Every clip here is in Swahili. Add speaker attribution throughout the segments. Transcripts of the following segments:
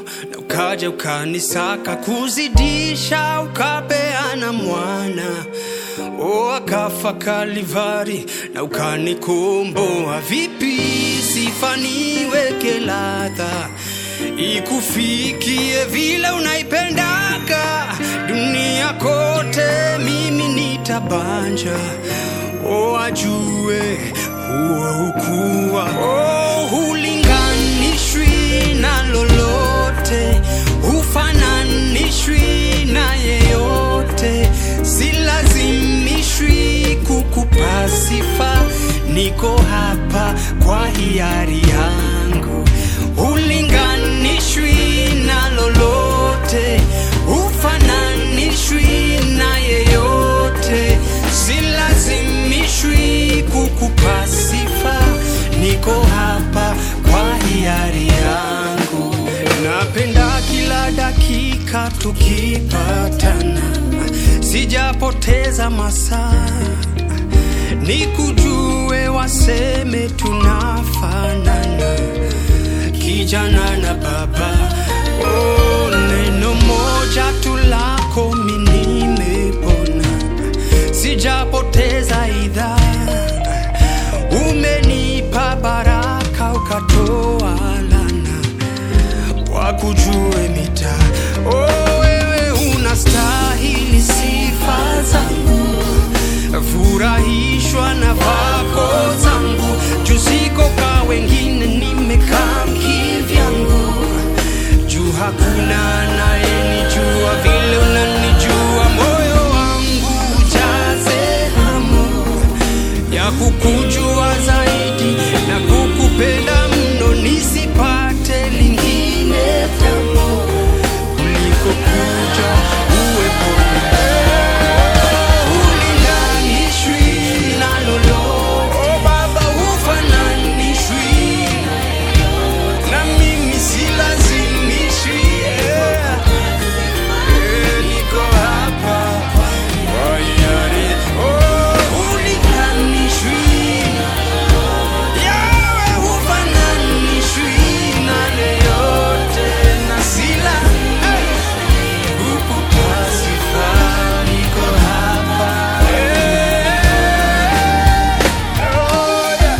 Speaker 1: na ukaja ukanisaka kuzidisha ukapeana mwana o akafa Kalivari na ukanikomboa. Vipi sifa niweke ladha ikufikie vile unaipendaga dunia kote, mimi nitabanja o ajue huo ukuwa o hulinganishwi na lolote, hufananishwi na yeyote, silazimishwi kukupa sifa, niko hapa kwa hiari yangu, hulinganishwi na lolote, hufananishwi na yeyote, silazimishwi kukupa sifa, niko hapa kwa hiari yangu. Napenda kila dakika tukipatana, sijapoteza masaa nikujue, waseme tunafanana, kijana na baba. Oh, neno moja tu lako mimi nimepona, sijapoteza idhaa umenipa baraka ukatoa lana wakujue mita oh, wewe unastahili sifa zangu furahishwa na vako zangu juziko ka wengine nimekaa kivyangu juu hakuna anayenijua vile unanijua moyo wangu ujaze hamu ya kukujua zaidi na kukupenda mno, nisipate lingine tamu kuliko kuja uweponi. Hulinganishwi na lolote, oh Baba, hufananishwi na mimi, silazimishwi yeah. Eh, niko hapa kwa hiari. Oh, hulinganishwi. Yawe hufananishwi na yeyote, na sila kukupa sifa, niko hapa. Eh, oh, yeah.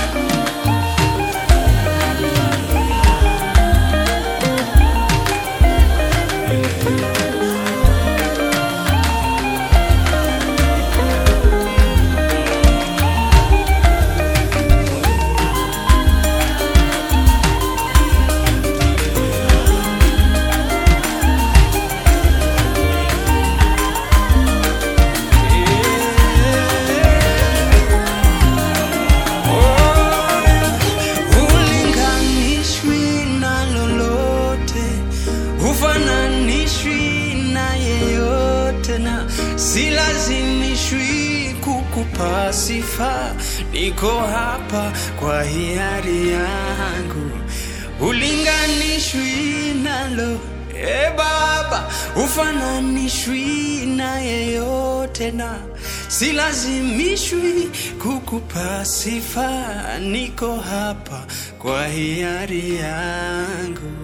Speaker 1: Hulinganishwi na lolote, hufananishwi na yeyote, na silazimishwi kukupa sifa. Niko hapa kwa hiari yangu, hulinganishwi nalo E Baba, hufananishwi na yeyote na silazimishwi kukupa sifa. Niko hapa kwa hiari yangu.